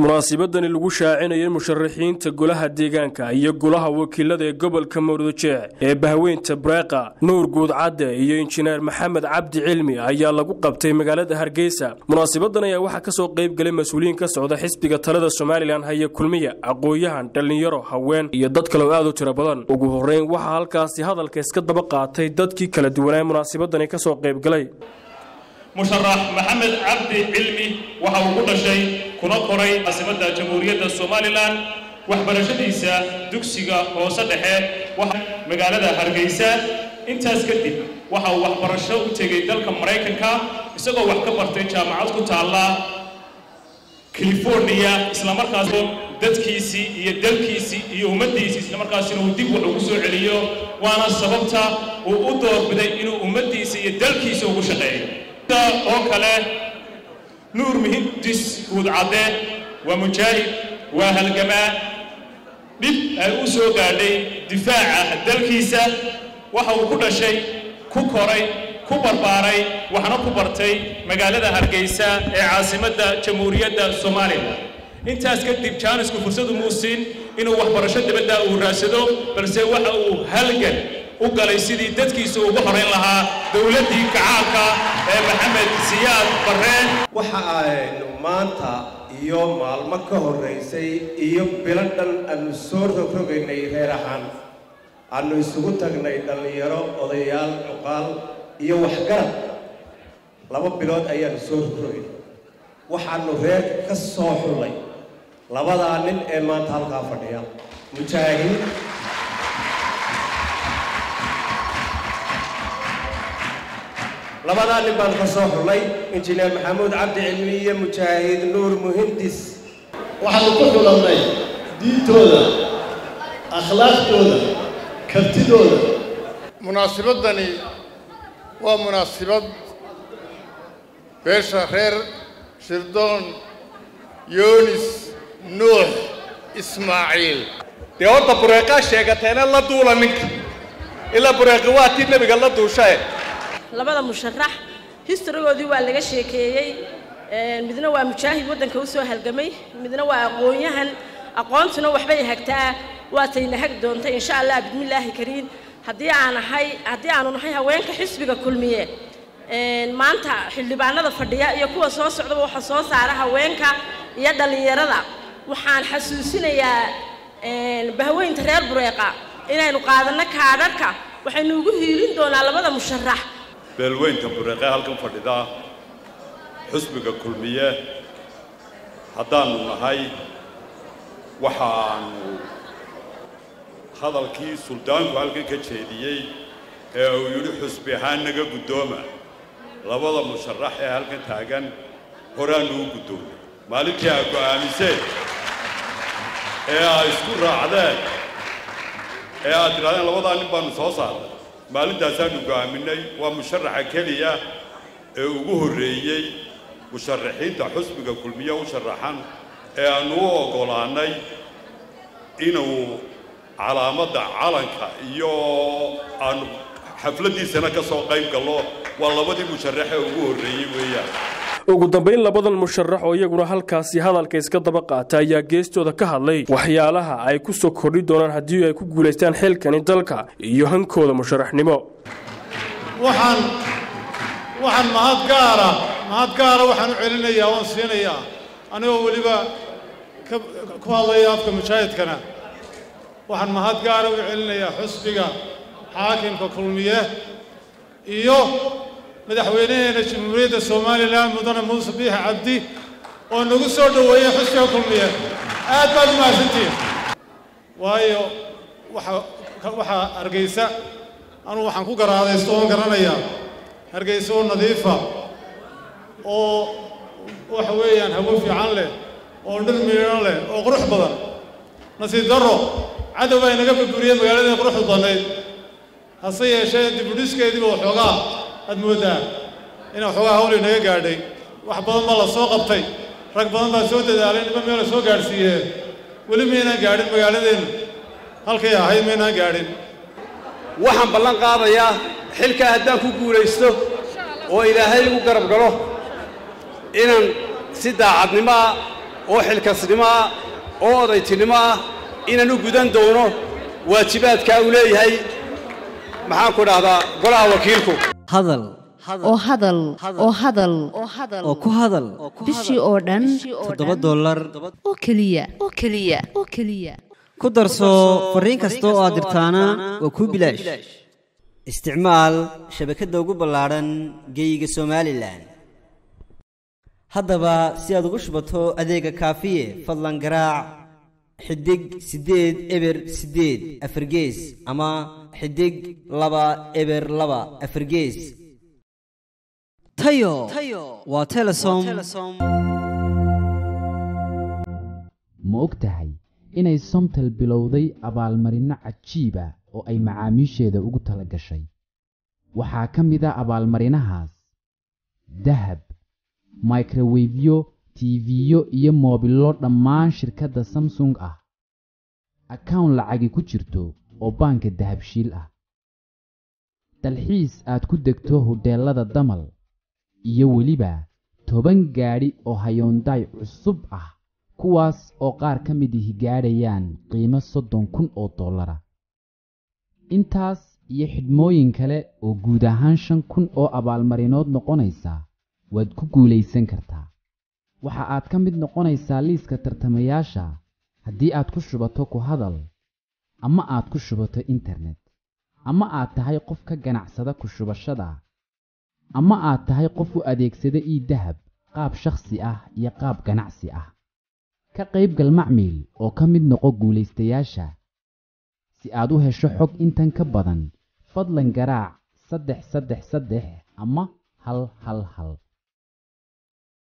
munaasibadani lagu shaacinayay musharaxiinta golaha deegaanka iyo golaha wakiilada ee gobolka mawruujeec ee bahweynta breeqa nuur guudcadde iyo injineer maxamed cabdi cilmi ayaa lagu qabtay magaalada hargeysa munaasabadan ayaa waxaa kasoo qayb galay mas-uuliyiin ka socda xisbiga talada somalilan haya kulmiya aqooyahan dhallinyaro haween iyo dad kale oo aad u tiro badan ugu horeyn waxaa halkaasi hadalka iska daba qaatay dadkii kala duwanaa munaasabadani kasoo qayb galay musharax maxamed cabdi cilmi waxa uu ku dhashay kuna koray caasimadda jamhuuriyadda somalilan waxbarashadiisa dugsiga hoose dhexe magaalada hargeysa intaas kadib waxa uu waxbarasho u tegay dalka maraykanka isagoo wax ka bartay jaamacad ku taalla californiya islamarkaas dadkiisii iyo dalkiisii iyo ummaddiisii islamarkaasina uu dib wax ugu soo celiyo waana sababta uu u doorbiday inuu ummaddiisa iyo dalkiisa ugu shaqeeyo oo kale nuur muhindis guudcadde waa mujaahid waa halgamaa dhib ay u soo gaadhay difaaca dalkiisa waxa uu ku dhashay ku koray ku barbaaray waxna ku bartay magaalada hargeysa ee caasimadda jamhuuriyadda somalilan intaas kadib jaanisku fursadu muu siin inuu waxbarasho dibadda uu raadsado balse waxa uu halgan u galay sidii dadkiisa ugu horayn lahaa dowladdii gacaalka ee maxamed siyaad barreen waxa aynu maanta iyo maalmo ka horraysay iyo bilo dhan aanu soo rogrogaynay reer ahaan aanu isugu tagnay dhallinyaro odayaal cuqaal iyo waxgarad laba bilood ayaanu soo rogrogaynay waxaanu reer ka soo xullay labadaa nin ee maanta halkaa fadhiya mujaahid labadaa nin baan ka soo xullay injineer maxamuud cabdi cilmi iyo mujaahid nuur muhindis waxaanu ku xulannay diintooda akhlaaqdooda kartidooda munaasibaddani waa munaasibad beesha reer shirdoon yoonis nuux ismaaciil dee horta bureeqaa sheegateena la duula ninka ilaa bureeqi waa tii nebiga la duushae labada musharax historygoodii waa laga sheekeeyey midna waa mujaahid waddanka u soo halgamay midna waa aqoon-yahan aqoontuna waxbay hagtaa waatayna hag doonta insha allah bismillaahi kariim haddii aan ahay haddii aanu nahay haweenka xisbiga kulmiye maanta xildhibaanada fadhiya iyo kuwa soo socdaba waxa soo saara haweenka iyo dhallinyarada waxaan xasuusinayaa bahweynta reer bureeqa inaynu qaadanno kaadharhka waxaynu ugu hiilin doonaa labada musharax beelweynta bureeqee halkan fadhida xusbiga kulmiye haddaannu nahay waxaanu hadalkii suldaanku halkan ka jeediyey ee uu yidhi xusbi ahaan naga guddooma labada musharax ee halkan taagan horaannu u guddoomay maalintii aa go'aamiseen ee aa isku raacdeen ee aad tidhahdeen labadaa nin baannu soo saarnay maalintaasaannu go'aaminay waa musharaxa keliya ee ugu horreeyey musharaxiinta xusbiga kulmiye u sharaxan ee aannu u oggolaannay inuu calaamadda calanka iyo aannu xafladdiisana ka soo qayb gallo waa labadii musharaxee ugu horreeyey weeyaan ugu dambayn labadan musharax oo iyaguna halkaasi hadalka iska daba qaata ayaa geestooda ka hadlay waxyaalaha ay ku soo kordhi doonaan haddii ay ku guulaystaan xilkani dalka iyo hankooda musharaxnimo waxaan waxaan mahad gaara mahad gaara waxaan u celinayaa waan siinayaa anigoo weliba ku hadlaya afka mujaahidkana waxaan mahad gaara u celinayaa xusbiga xaakimka kulmiye iyo madaxweynaheena jamhuuriyadda somalilan mudane muuse biixi cabdi oo nagu soo dhoweeyey xusbiga kulmiye aad baad u mahadsantihin waayo waxaa hargeysa anugu waxaan ku garaadaysto oon garanayaa hargeysa oo nadiifa oo waxa weeyaan hawo fiican leh oo dhir miidhan leh oo qurux badan nasiib darro cadow baa inaga burburiyey magaaladii quruxda badnayd hase yeeshee dibudhiskeediiba waxoogaa aad mooddaa in waxoogaa hawl inaga gaadhay wax badan baa la soo qabtay rag badan baa soo dadaalay niba meela soo gaadhsiiyee weli maynaan gaadhin magaaladeennu halkay ahayd maynaan gaadhin waxaan ballan qaadayaa xilkaa haddaan ku guulaysto oo ilaahay igu garab galo inaan si daacadnimoa oo xilkasnimo ah oo odaytinimo ah inaan u gudan doono waajibaadkaa uu leeyahay maxaan ku dhahdaa golaha wakiilku hadal oo hadal oo hadal oo ku hadal bishii oo dhan toddoba dollar oo keliya oo keliya oo keliya ku darso fariin kasta oo aad dirtaana waa kuu bilaash isticmaal shabakadda ugu ballaadhan geeyiga somalilan haddaba si aad ugu shubato adeega kaafiye fadlan garaac xidig siddeed eber siddeed afargees ama xidig laba eber laba afargees tayo waa telesom ma og tahay inay somtel bilowday abaalmarinno cajiiba oo ay macaamiisheeda ugu tala gashay waxaa ka mid a abaalmarinahaas dahab microwefyo tiifiyo iyo moobillo dhammaan shirkadda samsung ah akawn lacagi ku jirto oo baanka dahabshiil ah dalxiis aad ku degto hodheellada damal iyo weliba toban gaadhi oo hayoondaay cusub ah kuwaas oo qaar ka mid ihi gaadhayaan qiimo soddon kun oo dollara intaas iyo xidhmooyin kale oo guud ahaan shan kun oo abaalmarinood noqonaysa waad ku guulaysan kartaa waxa aad ka mid noqonaysaa liiska tartamayaasha haddii aad ku shubato ku hadal ama aad ku shubato internet ama aad tahay qof ka ganacsada ku shubashada ama aad tahay qof u adeegsada ii dahab qaab shakhsi ah iyo qaab ganacsi ah ka qaybgal macmiil oo ka mid noqo guulaystayaasha si aad u hesho xog intan ka badan fadlan garaac saddex saddex saddex ama hal hal hal